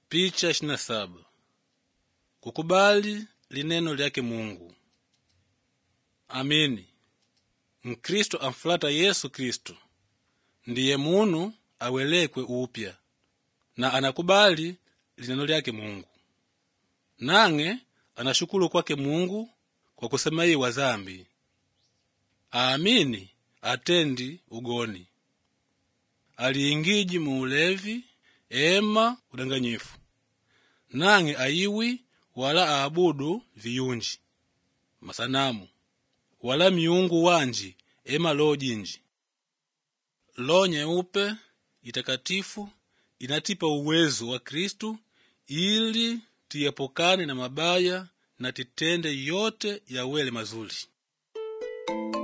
Picha ishirini na saba kukubali lineno lyake Mungu. Amini mkristo amfulata Yesu Kristo ndiye munu awelekwe upya na anakubali lineno lyake Mungu, nang'e anashukulu kwake Mungu kwa kusemaiwa zambi. Aamini atendi ugoni, aliingiji mu ulevi ema udanganyifu, nang'e ayiwi wala aabudu viyunji masanamu wala miungu wanji ema loho jinji. Loho nyeupe itakatifu inatipa uwezo wa Kristu ili tiepukane na mabaya na titende yote yawele mazuri.